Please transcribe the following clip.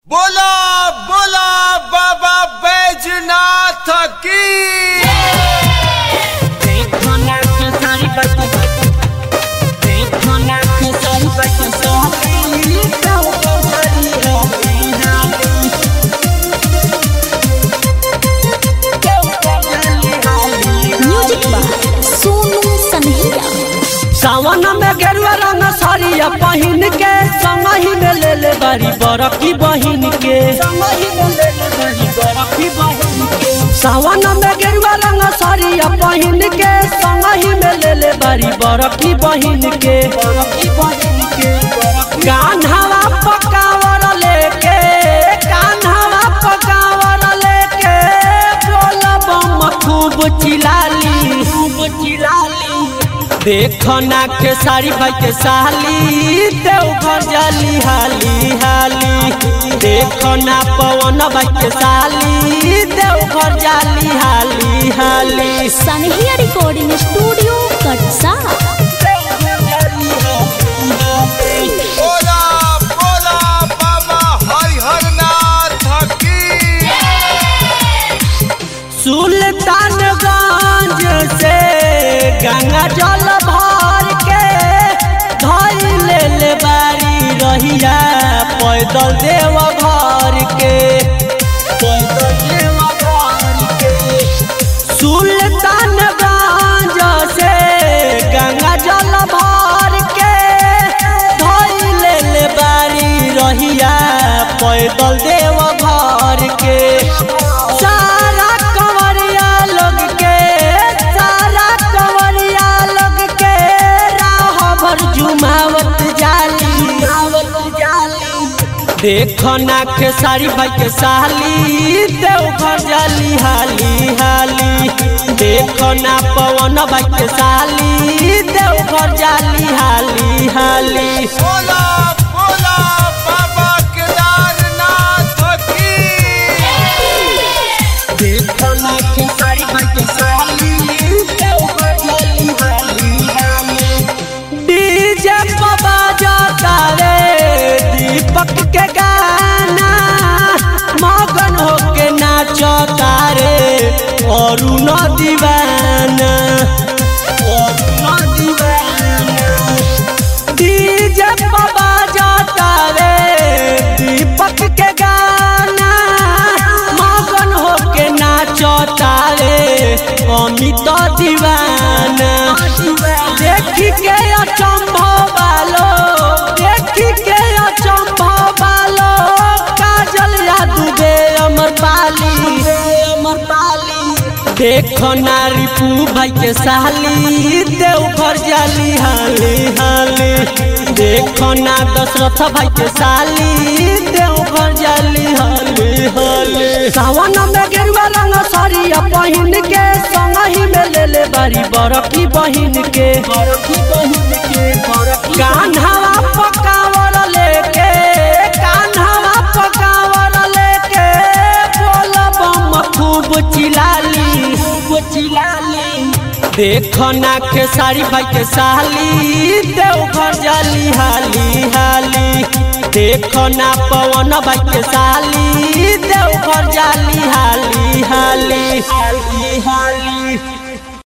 बोला बोला बाबा बैजनाथ की देखो ना के सारी बातें देखो ना के सारी बातें सोहनी तो बड़ी हो गई ना म्यूजिक बाय सोनू सनहिया सावन में गेरुआ रंग साड़िया पहिन के संगही में ले ले बारी बरकी बहिन के संगही में ले ले बारी बरकी बहिन के सावन में गेरुआ रंग साड़िया पहिन के संगही में ले ले बारी बरकी बहिन के बरकी बहिन के कान्हावा पकावर लेके कान्हावा पकावर लेके बोल बम खूब चिलाली खूब चिलाली देखो ना के साड़ी भाई के साली देवघर जाली हाली हाली देखो ना पवन भाई के साली देवघर जाली हाली हाली सनहिया रिकॉर्डिंग स्टूडियो कटसा बोला बोला बाबा हरिहर नाथ की सुल्तानगंज से गंगा जल भर के धई ले ले बारी रहिया पैदल देव घर के पैदल देव घर के सुल्तानगंज से गंगा जल भर के धई ले ले बारी रहिया पैदल देव घर के सारा कंवरिया लोग के सारा कंवरिया लोग के राह भर जुमावत जाली जुमावत जाली देखो ना के साड़ी भाई के साली देवघर जाली हाली हाली देखो ना पवन भाई के साली देवघर जाली हाली हाली बोला बोला बाबा केदारनाथ की देखो ना के साड़ी भाई के साली देवघर जाली हाली हाली डीजे बाबा जाता रे दीपक के गाना मगन होके नाचता रे और न दीवाना और न दीवाना डीजे बाबा जाता रे दीपक के गाना मगन होके नाचता रे अमित दीवाना देखी के अचंभव वालो देखी के अचंभव वालो काजल यादू बे अमर पाली अमर पाली देखो ना रिपू भाई के साली देवघर जाली हाली हाली देखो ना दशरथ भाई के साली देवघर जाली हाली हाली सावन में गेरुआ रंग साड़िया पहिन के संगही में ले ले बारी बरकी बहिन के बरकी बहिन के कान्हावा पकावर लेके कान्हावा पकावर लेके बोल बम खूब चिलाली खूब चिलाली देखो ना के साड़ी भाई के साली देवघर जाली हाली हाली देखो ना पवन भाई के साली देवघर जाली हाली हाली हाली हाली